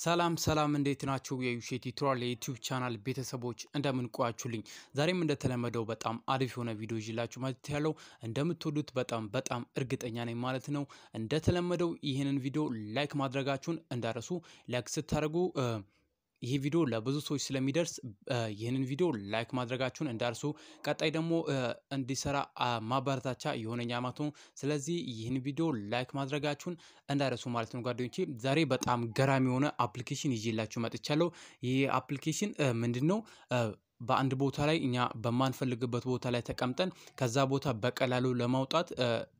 ሰላም ሰላም እንዴት ናችሁ? የዩሼት ቱቶሪያል የዩቲዩብ ቻናል ቤተሰቦች እንደምን ቆያችሁልኝ? ዛሬም እንደተለመደው በጣም አሪፍ የሆነ ቪዲዮ ይዤላችሁ መጥቼ ያለው እንደምትወዱት በጣም በጣም እርግጠኛ ነኝ ማለት ነው። እንደተለመደው ይህንን ቪዲዮ ላይክ ማድረጋችሁን እንዳረሱ ላይክ ስታደርጉ ይህ ቪዲዮ ለብዙ ሰዎች ስለሚደርስ ይህንን ቪዲዮ ላይክ ማድረጋችሁን እንዳርሱ። ቀጣይ ደግሞ እንዲሰራ ማበረታቻ የሆነኛ ማለት ነው። ስለዚህ ይህን ቪዲዮ ላይክ ማድረጋችሁን እንዳረሱ ማለት ነው ጓደኞቼ። ዛሬ በጣም ገራሚ የሆነ አፕሊኬሽን ይዤላችሁ መጥቻለሁ። ይህ አፕሊኬሽን ምንድን ነው? በአንድ ቦታ ላይ እኛ በማንፈልግበት ቦታ ላይ ተቀምጠን ከዛ ቦታ በቀላሉ ለማውጣት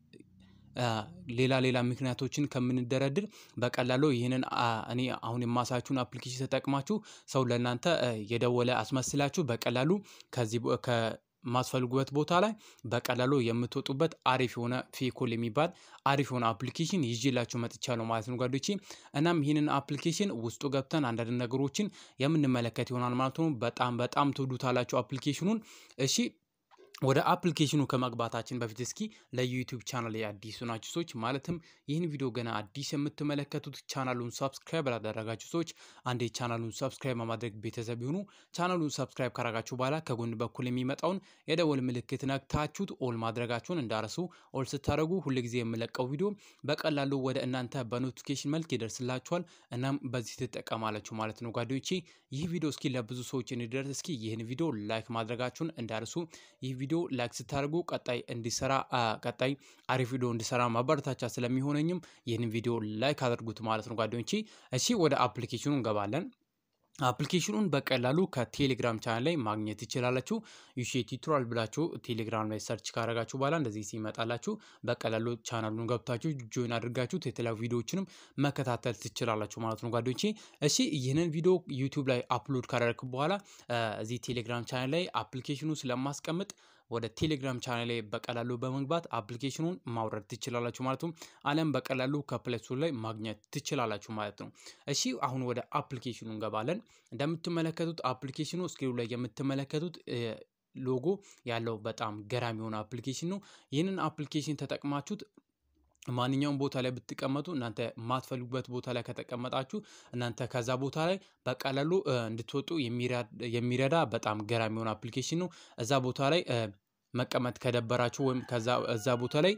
ሌላ ሌላ ምክንያቶችን ከምንደረድር በቀላሉ ይህንን እኔ አሁን የማሳችሁን አፕሊኬሽን ተጠቅማችሁ ሰው ለእናንተ የደወለ አስመስላችሁ በቀላሉ ከዚህ ከማስፈልጉበት ቦታ ላይ በቀላሉ የምትወጡበት አሪፍ የሆነ ፌኮል የሚባል አሪፍ የሆነ አፕሊኬሽን ይዤላችሁ መጥቻለሁ ማለት ነው ጓዶቼ። እናም ይህንን አፕሊኬሽን ውስጡ ገብተን አንዳንድ ነገሮችን የምንመለከት ይሆናል ማለት ነው። በጣም በጣም ትወዱታላችሁ አፕሊኬሽኑን። እሺ ወደ አፕሊኬሽኑ ከመግባታችን በፊት እስኪ ለዩቲዩብ ቻናል አዲሱ ናችሁ ሰዎች ማለትም ይህን ቪዲዮ ገና አዲስ የምትመለከቱት ቻናሉን ሰብስክራይብ ላደረጋችሁ ሰዎች አንዴ ቻናሉን ሰብስክራይብ በማድረግ ቤተሰብ ይሁኑ። ቻናሉን ሰብስክራይብ ካረጋችሁ በኋላ ከጎን በኩል የሚመጣውን የደወል ምልክት ነክታችሁት ኦል ማድረጋችሁን እንዳረሱ። ኦል ስታደረጉ ሁልጊዜ የምለቀው ቪዲዮ በቀላሉ ወደ እናንተ በኖቲፊኬሽን መልክ ይደርስላችኋል። እናም በዚህ ትጠቀማላችሁ ማለት ነው ጓደኞቼ። ይህ ቪዲዮ እስኪ ለብዙ ሰዎች እንዲደርስ እስኪ ይህን ቪዲዮ ላይክ ማድረጋችሁን እንዳርሱ። ይህ ቪዲዮ ላይክ ስታደርጉ ቀጣይ እንዲሰራ ቀጣይ አሪፍ ቪዲዮ እንዲሰራ ማበረታቻ ስለሚሆነኝም ይህንን ቪዲዮ ላይክ አድርጉት ማለት ነው ጓደኞቼ። እሺ ወደ አፕሊኬሽኑ እንገባለን። አፕሊኬሽኑን በቀላሉ ከቴሌግራም ቻናል ላይ ማግኘት ትችላላችሁ። ዩሼት ቱቶሪያል ብላችሁ ቴሌግራም ላይ ሰርች ካረጋችሁ በኋላ እንደዚህ ሲመጣላችሁ በቀላሉ ቻናሉን ገብታችሁ ጆይን አድርጋችሁት የተለያዩ ቪዲዮዎችንም መከታተል ትችላላችሁ ማለት ነው ጓደኞቼ። እሺ ይህንን ቪዲዮ ዩቲዩብ ላይ አፕሎድ ካደረግኩ በኋላ እዚህ ቴሌግራም ቻናል ላይ አፕሊኬሽኑ ስለማስቀምጥ ወደ ቴሌግራም ቻናል ላይ በቀላሉ በመግባት አፕሊኬሽኑን ማውረድ ትችላላችሁ ማለት ነው። አለም በቀላሉ ከፕሌይ ስቶር ላይ ማግኘት ትችላላችሁ ማለት ነው። እሺ አሁን ወደ አፕሊኬሽኑ እንገባለን። እንደምትመለከቱት አፕሊኬሽኑ ስክሪኑ ላይ የምትመለከቱት ሎጎ ያለው በጣም ገራሚ የሆነ አፕሊኬሽን ነው። ይህንን አፕሊኬሽን ተጠቅማችሁት ማንኛውም ቦታ ላይ ብትቀመጡ እናንተ የማትፈልጉበት ቦታ ላይ ከተቀመጣችሁ እናንተ ከዛ ቦታ ላይ በቀላሉ እንድትወጡ የሚረዳ በጣም ገራሚ የሆነ አፕሊኬሽን ነው። እዛ ቦታ ላይ መቀመጥ ከደበራችሁ ወይም እዛ ቦታ ላይ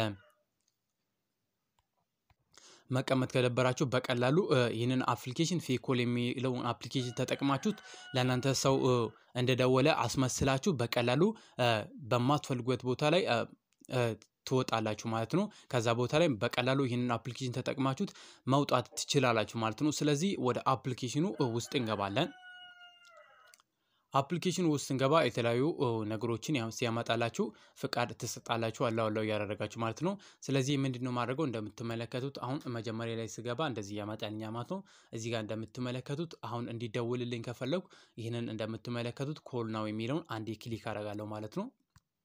መቀመጥ ከደበራችሁ በቀላሉ ይህንን አፕሊኬሽን ፌኮል የሚለውን አፕሊኬሽን ተጠቅማችሁት ለእናንተ ሰው እንደደወለ አስመስላችሁ በቀላሉ በማትፈልጉበት ቦታ ላይ ትወጣላችሁ ማለት ነው። ከዛ ቦታ ላይ በቀላሉ ይህንን አፕሊኬሽን ተጠቅማችሁት መውጣት ትችላላችሁ ማለት ነው። ስለዚህ ወደ አፕሊኬሽኑ ውስጥ እንገባለን። አፕሊኬሽኑ ውስጥ እንገባ የተለያዩ ነገሮችን ሲያመጣላችሁ ፍቃድ ትሰጣላችሁ አላው አላው እያደረጋችሁ ማለት ነው። ስለዚህ ምንድን ነው ማድረገው እንደምትመለከቱት አሁን መጀመሪያ ላይ ስገባ እንደዚህ ያመጣልኛ ማለት ነው። እዚህ ጋር እንደምትመለከቱት አሁን እንዲደውልልኝ ከፈለጉ ይህንን እንደምትመለከቱት ኮል ናው የሚለውን አንዴ ክሊክ አደርጋለሁ ማለት ነው።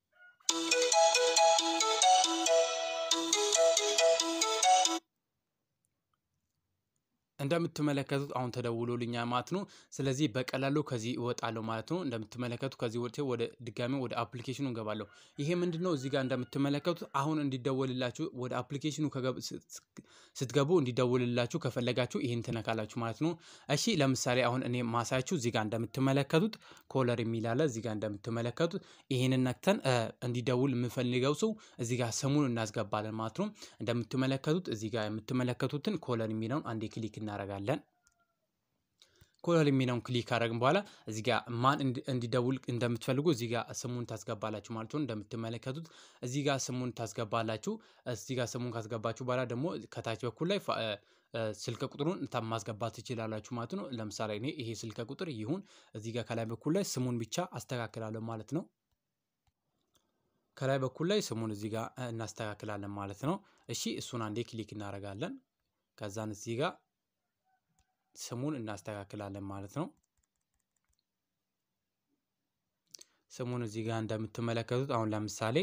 እንደምትመለከቱት አሁን ተደውሎልኛ ማለት ነው። ስለዚህ በቀላሉ ከዚህ እወጣለሁ ማለት ነው። እንደምትመለከቱት ከዚህ ወጥቼ ወደ ድጋሚ ወደ አፕሊኬሽኑ እንገባለሁ። ይሄ ምንድን ነው? እዚህ ጋር እንደምትመለከቱት አሁን እንዲደወልላችሁ ወደ አፕሊኬሽኑ ስትገቡ እንዲደውልላችሁ ከፈለጋችሁ ይህን ትነካላችሁ ማለት ነው። እሺ ለምሳሌ አሁን እኔ ማሳያችሁ እዚህ ጋር እንደምትመለከቱት ኮለር የሚል አለ። እዚህ ጋር እንደምትመለከቱት ይህንን ነክተን እንዲደውል የምፈልገው ሰው እዚህ ጋር ስሙን እናስገባለን ማለት ነው። እንደምትመለከቱት እዚህ ጋር የምትመለከቱትን ኮለር የሚለውን አንዴ ክሊክ እናደርጋለን። ኮለር የሚለውን ክሊክ ካደረግን በኋላ እዚህ ጋር ማን እንዲደውል እንደምትፈልጉ እዚህ ጋር ስሙን ታስገባላችሁ ማለት ነው። እንደምትመለከቱት እዚህ ጋር ስሙን ታስገባላችሁ። እዚህ ጋር ስሙን ካስገባችሁ በኋላ ደግሞ ከታች በኩል ላይ ስልክ ቁጥሩን ማስገባት ትችላላችሁ ማለት ነው። ለምሳሌ እኔ ይሄ ስልክ ቁጥር ይሁን እዚህ ጋር ከላይ በኩል ላይ ስሙን ብቻ አስተካክላለሁ ማለት ነው። ከላይ በኩል ላይ ስሙን እዚህ ጋር እናስተካክላለን ማለት ነው። እሺ እሱን አንዴ ክሊክ እናደርጋለን። ከዛን እዚህ ጋር ስሙን እናስተካክላለን ማለት ነው። ስሙን እዚህ ጋር እንደምትመለከቱት አሁን ለምሳሌ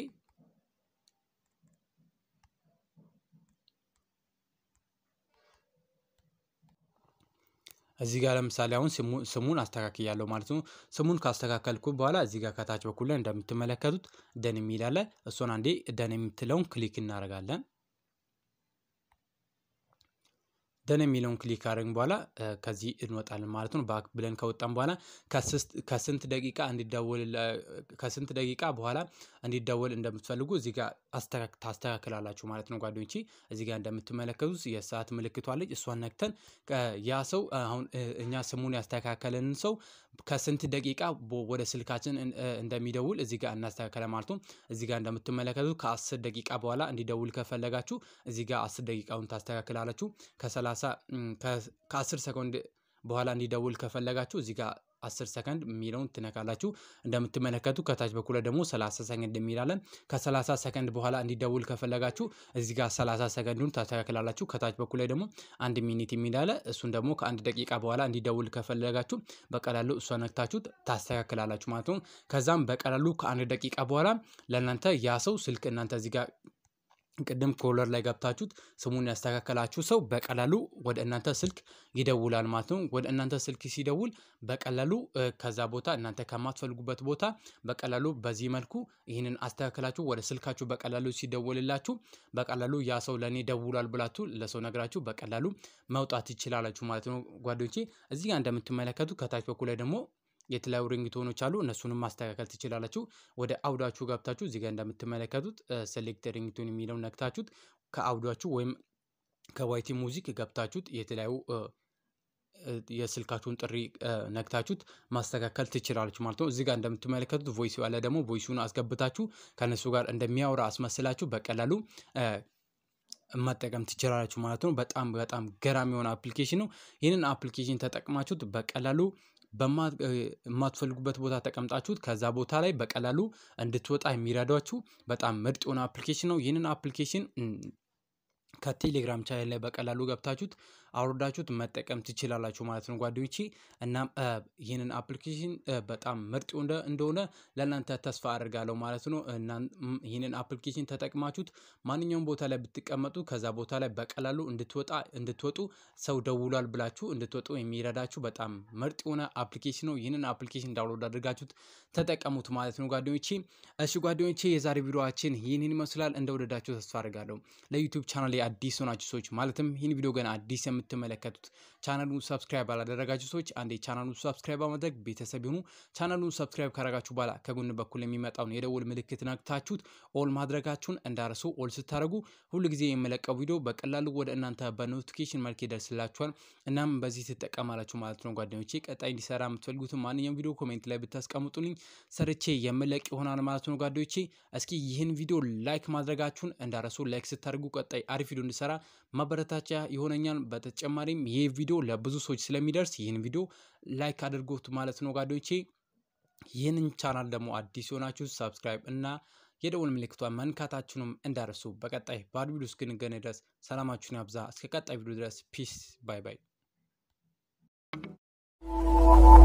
እዚህ ጋር ለምሳሌ አሁን ስሙን አስተካክያለሁ ማለት ነው። ስሙን ካስተካከልኩ በኋላ እዚህ ጋር ከታች በኩል ላይ እንደምትመለከቱት ደን የሚል አለ። እሱን አንዴ ደን የምትለውን ክሊክ እናደርጋለን። ደን የሚለውን ክሊክ ካደረግን በኋላ ከዚህ እንወጣለን ማለት ነው። ባክ ብለን ከወጣን በኋላ ከስንት ደቂቃ እንዲደወል ከስንት ደቂቃ በኋላ እንዲደወል እንደምትፈልጉ እዚህ ጋር ታስተካክላላችሁ ማለት ነው ጓደኞቼ። እዚህ ጋር እንደምትመለከቱት የሰዓት ምልክቷ አለች። እሷን ነክተን ያ ሰው አሁን እኛ ስሙን ያስተካከለንን ሰው ከስንት ደቂቃ ወደ ስልካችን እንደሚደውል እዚህ ጋር እናስተካከለ ማለት ነው። እዚህ ጋር እንደምትመለከቱት ከአስር ደቂቃ በኋላ እንዲደውል ከፈለጋችሁ እዚህ ጋር አስር ደቂቃውን ታስተካክላላችሁ። ከሰላሳ ከአስር ሰኮንድ በኋላ እንዲደውል ከፈለጋችሁ እዚህ ጋር አስር ሰከንድ የሚለውን ትነካላችሁ። እንደምትመለከቱ ከታች በኩል ደግሞ ሰላሳ ሰከንድ የሚላለን ከሰላሳ ሰከንድ በኋላ እንዲደውል ከፈለጋችሁ እዚህ ጋር ሰላሳ ሰከንዱን ታስተካክላላችሁ። ከታች በኩል ላይ ደግሞ አንድ ሚኒት የሚላለ እሱን ደግሞ ከአንድ ደቂቃ በኋላ እንዲደውል ከፈለጋችሁ በቀላሉ እሷ ነክታችሁ ታስተካክላላችሁ ማለት ነው። ከዛም በቀላሉ ከአንድ ደቂቃ በኋላ ለእናንተ ያ ሰው ስልክ እናንተ እዚህ ጋር ቅድም ኮለር ላይ ገብታችሁት ስሙን ያስተካከላችሁ ሰው በቀላሉ ወደ እናንተ ስልክ ይደውላል ማለት ነው። ወደ እናንተ ስልክ ሲደውል በቀላሉ ከዛ ቦታ እናንተ ከማትፈልጉበት ቦታ በቀላሉ በዚህ መልኩ ይህንን አስተካክላችሁ ወደ ስልካችሁ በቀላሉ ሲደውልላችሁ በቀላሉ ያ ሰው ለእኔ ደውሏል ብላችሁ ለሰው ነግራችሁ በቀላሉ መውጣት ይችላላችሁ ማለት ነው ጓደኞቼ። እዚህ ጋር እንደምትመለከቱ ከታች በኩል ላይ ደግሞ የተለያዩ ሪንግቶኖች አሉ። እነሱንም ማስተካከል ትችላላችሁ። ወደ አውዳችሁ ገብታችሁ እዚህ ጋር እንደምትመለከቱት ሴሌክት ሪንግቶን የሚለውን ነክታችሁት ከአውዳችሁ ወይም ከዋይቲ ሙዚክ ገብታችሁት የተለያዩ የስልካችሁን ጥሪ ነክታችሁት ማስተካከል ትችላላችሁ ማለት ነው። እዚህ ጋር እንደምትመለከቱት ቮይስ ያለ ደግሞ ቮይሱን አስገብታችሁ ከእነሱ ጋር እንደሚያወራ አስመስላችሁ በቀላሉ መጠቀም ትችላላችሁ ማለት ነው። በጣም በጣም ገራሚ የሆነ አፕሊኬሽን ነው። ይህንን አፕሊኬሽን ተጠቅማችሁት በቀላሉ በማትፈልጉበት ቦታ ተቀምጣችሁት ከዛ ቦታ ላይ በቀላሉ እንድትወጣ የሚረዷችሁ በጣም ምርጥ የሆነ አፕሊኬሽን ነው። ይህንን አፕሊኬሽን ከቴሌግራም ቻናል ላይ በቀላሉ ገብታችሁት አውርዳችሁት መጠቀም ትችላላችሁ ማለት ነው ጓደኞቼ። እናም ይህንን አፕሊኬሽን በጣም ምርጥ እንደሆነ ለእናንተ ተስፋ አድርጋለሁ ማለት ነው። ይህንን አፕሊኬሽን ተጠቅማችሁት ማንኛውም ቦታ ላይ ብትቀመጡ ከዛ ቦታ ላይ በቀላሉ እንድትወጣ እንድትወጡ ሰው ደውሏል ብላችሁ እንድትወጡ የሚረዳችሁ በጣም ምርጥ የሆነ አፕሊኬሽን ነው። ይህንን አፕሊኬሽን ዳውንሎድ አድርጋችሁት ተጠቀሙት ማለት ነው ጓደኞቼ። እሺ ጓደኞቼ የዛሬ ቪዲዮችን ይህንን ይመስላል። እንደወደዳችሁ ተስፋ አድርጋለሁ። ለዩቲዩብ ቻናል አዲስ ሆናችሁ ሰዎች ማለትም ይህን ቪዲዮ ገና አዲስ የምትመለከቱት ቻናሉን ሰብስክራይብ አላደረጋችሁ ሰዎች አንዴ ቻናሉን ሰብስክራይብ በማድረግ ቤተሰብ ይሁኑ። ቻናሉን ሰብስክራይብ ካረጋችሁ በኋላ ከጎን በኩል የሚመጣውን የደውል ምልክት ነክታችሁት ኦል ማድረጋችሁን እንዳረሱ። ኦል ስታደርጉ ሁሉ ጊዜ የምለቀው ቪዲዮ በቀላሉ ወደ እናንተ በኖቲፊኬሽን መልክ ይደርስላችኋል። እናም በዚህ ትጠቀማላችሁ ማለት ነው ጓደኞቼ። ቀጣይ እንዲሰራ የምትፈልጉትን ማንኛውም ቪዲዮ ኮሜንት ላይ ብታስቀምጡልኝ ሰርቼ የምለቅ ይሆናል ማለት ነው ጓደኞቼ። እስኪ ይህን ቪዲዮ ላይክ ማድረጋችሁን እንዳረሱ። ላይክ ስታደርጉ ቀጣይ አሪፍ ቪዲዮ እንዲሰራ ማበረታቻ ይሆነኛል። በተጨማሪም ይህ ቪዲዮ ለብዙ ሰዎች ስለሚደርስ ይህን ቪዲዮ ላይክ አድርጎት ማለት ነው ጓደኞቼ። ይህንን ቻናል ደግሞ አዲስ የሆናችሁ ሰብስክራይብ እና የደውል ምልክቷን መንካታችሁንም እንዳረሱ። በቀጣይ በአዲስ ቪዲዮ እስክንገናኝ ድረስ ሰላማችሁን ያብዛ። እስከ ቀጣይ ቪዲዮ ድረስ ፒስ ባይ ባይ።